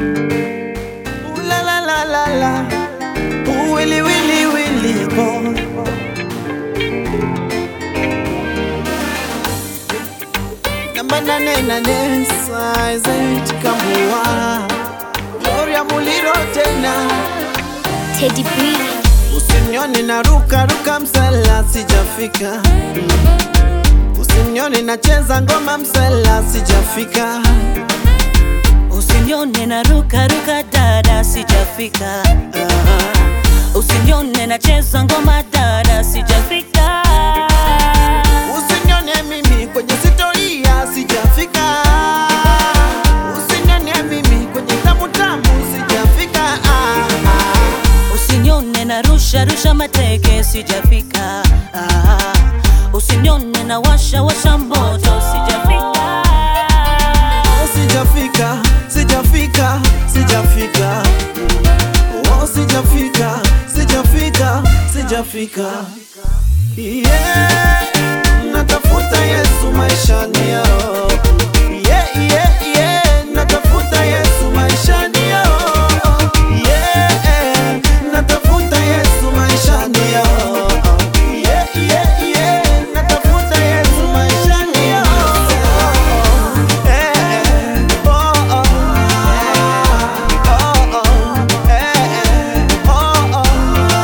Ooh la la la la la. Ooh willy willy willy boy. Namba nane nane size kambua. Gloria Muliro tena. Teddy B. Usinione na ruka ruka msela sijafika. Usinione nacheza ngoma msela sijafika. Usinione na ruka ruka dada, sijafika. Ah. Usinione nacheza ngoma dada, sijafika. Usinione mimi kwenye sitoria sijafika. Usinione mimi kwenye tamu tamu sijafika. Ah, ah. Usinione na rusha rusha mateke, sijafika. Ah. Usinione na washa washa moto, sijafika. Oh, sijafika, sijafika, sijafika. Oh, sijafika, sijafika, sijafika. Yeah, natafuta Yesu maishani yao. Yeah, yeah, yeah, natafuta Yesu maishani yao. Yeah, natafuta Yesu maishani yao. Yeah, yeah, yeah, natafuta Yesu maishani yao. Eh, oh, oh, oh, oh, eh, oh, oh.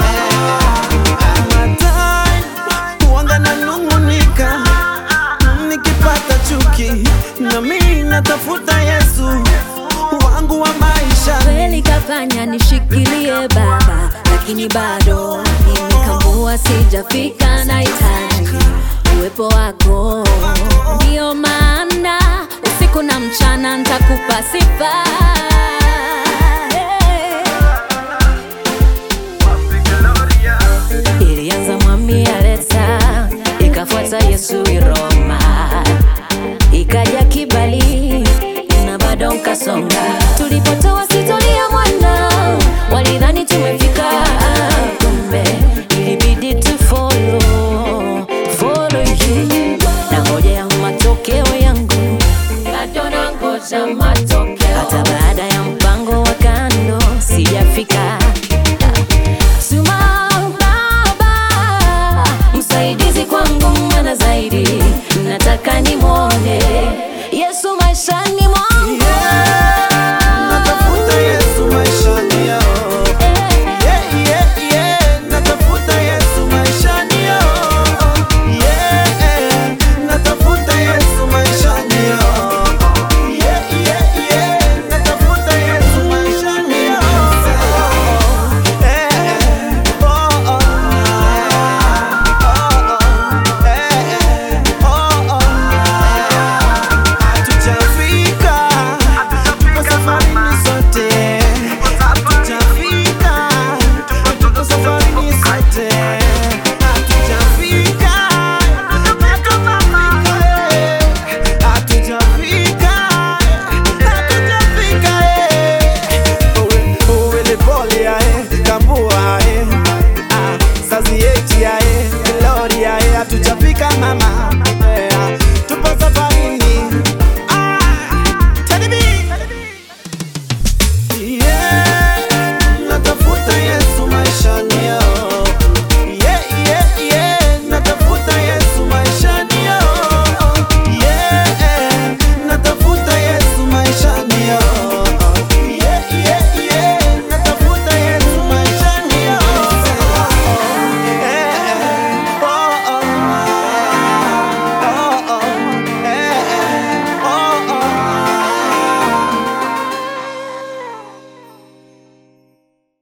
Matai, huanga nanung'unika nikipata chuki, nami natafuta Yesu wangu wa maisha. kweli kafanya nishikilie baba, lakini bado nimekambua, sijafika. Nahitaji uwepo wako, ndio maana usiku na mchana ntakupa sifa. Ilianza mwami Aleta, ikafuata Yesu Iroma, ikaja Kibali na bado nkasonga tulipotoa